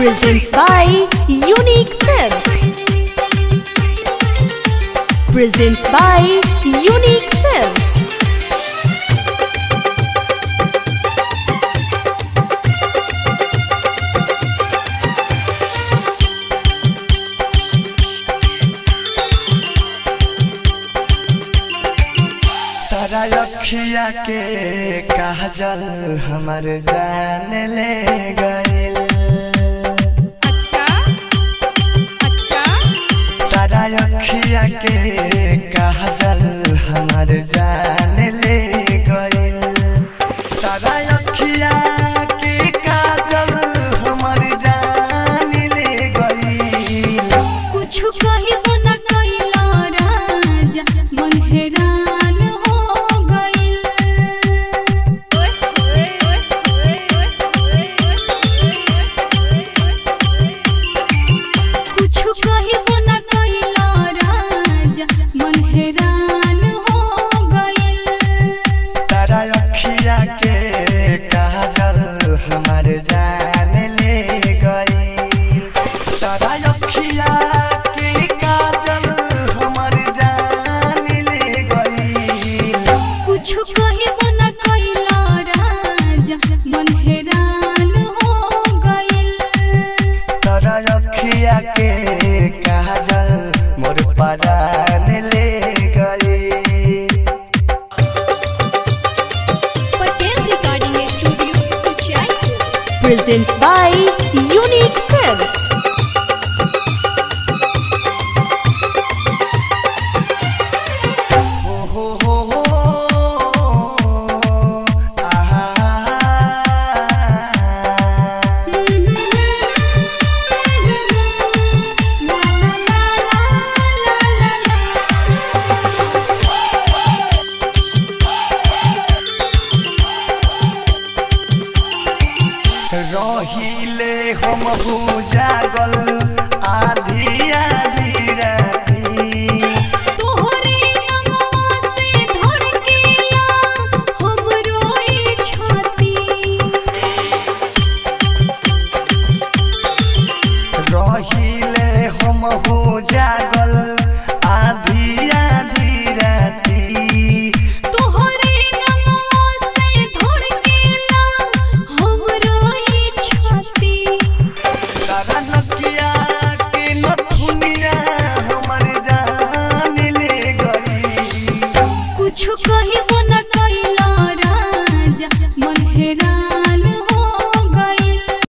Presents by Unique Films. Presents by Unique Films. तारा अखिया के काजल हमर जान ले गइल अच्छा अच्छा तारा अखिया के काजल हमर जान ले गइल तारा अखिया के काजल हमर जान ले गइल कुछ कहिबो न कइला राजा मन हैरान हो गइल कुछ कहिबो न कइला राजा मन हैरान हो गइल तारा अखिया के काजल हमर जान ले गइल तारा अखिया के काजल हमर जान ले गइल कुछ कहिबो न कइला राजा मन हैरान हो गइल तारा अखिया के काजल मोर परान ले गइल Patel recording studio Uchaipur Presents by Unique Films. हो हो हो हो आहा रहिले हम हो जागल